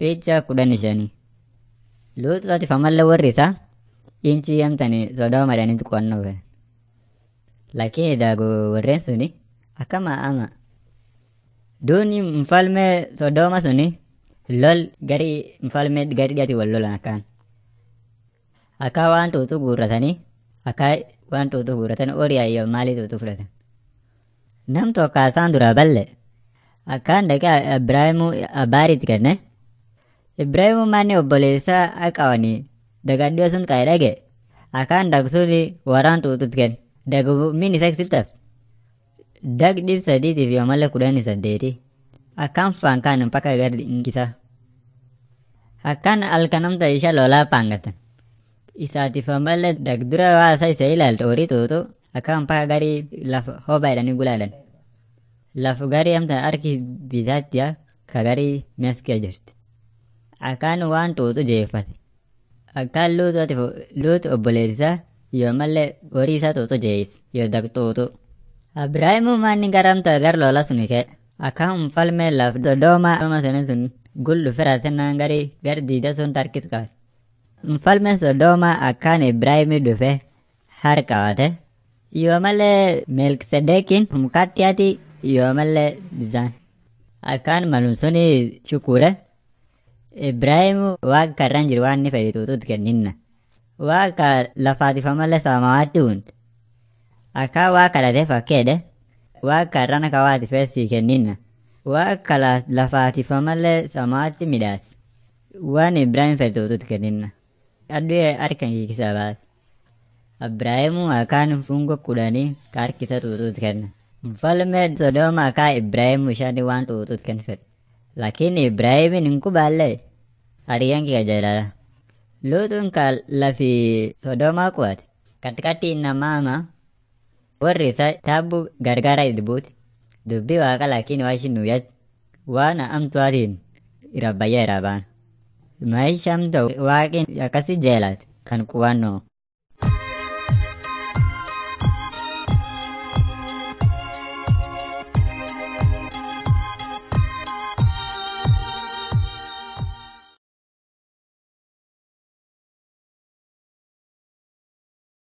Picha kudhanii shanii. Luuxuudhaatiif ammallee warri isaa inchi amtanii Sodooma jedhaniitu qo'annoo godhan. Lakini daagu warreen suni akkama ama. Duuni mfalme Sodooma suni lol gari mfalme gari dhiyaati wal lolan akkaan. Akka waan tuutu guurratanii akka waan tuutu guurratanii horii ayyo maalii tuutu fudhatan. Nam tokko isaan duraa balle akkaan dhaqee Ibraahimu abbaariitti kenne. Ibraahimu manni obboleessaa aqawanii dagadhiyoo sun qa'ee dhage akkaan dagsuuni waraan tuututti kenne. Dagu min isa siltaf. Dag dhib sadiitiif yoo malee kudhanii saddeeti. Akkaan faankaan mpaka gar inkisa. Akkaan halkanamta isha lolaa paangatan. Isaatiif ammallee dagdura waa isa isa ilaalte horii tuutu akkaan mpaka garii lafa hoba jedhanii gulaalan. Lafu garii amta harki bitaattiya ka garii meskiya jirti. Akkaan waan tuutu jeeffate. Akkaan luutuutiif luutu obboleessisaa yoo malee horii isaa tuutu jeeyis yoo dagtuutu. Ibraahimu manni garamta gar lola suni kee akkaan mfalme laf Sodooma sana sun gul dhuferatennaan gari gar diida sun tarkis qabe. Mfalme Sodooma akkaan Ibraahimi dhufe har qabate yoo malee Melkisedeekin mukattiyaati yoo malee bisaan. Akkaan malum suni shukure Ibraahimu waaqa karran jiru waan inni fedhe tuutuutti kenninna. Waaqa lafaatiif ammallee samawaatti hunde. Akka waa kadhatee fakkeedhe waa karrana kawaati feessii kenninna. Waa kala lafaatiif ammallee samaatti midhaas. Waan Ibraahim fedhuututti kenninna. Adduu harka hiikisaa baate. Ibraahimu akkaan fungo kudhanii ka harkisa tuutuutti kenna. Mfalme Sodooma akka Ibraahimu ishanii waan tuutuutti kennu fedhe. Lakini Ibraahimin hin kubaallee hariyyaan kee jaalala. Luutuun ka lafi Sodomaa kuwate katikati namaama warri isaa taabbu gargaara itti buuti. Dubbii waaqa lakini waa ishin nuyyatti waan amtuwaatiin irra bayyaa irraa baana. Maayishaan ta'u waaqin akkasii jeelaate kan qubannoo.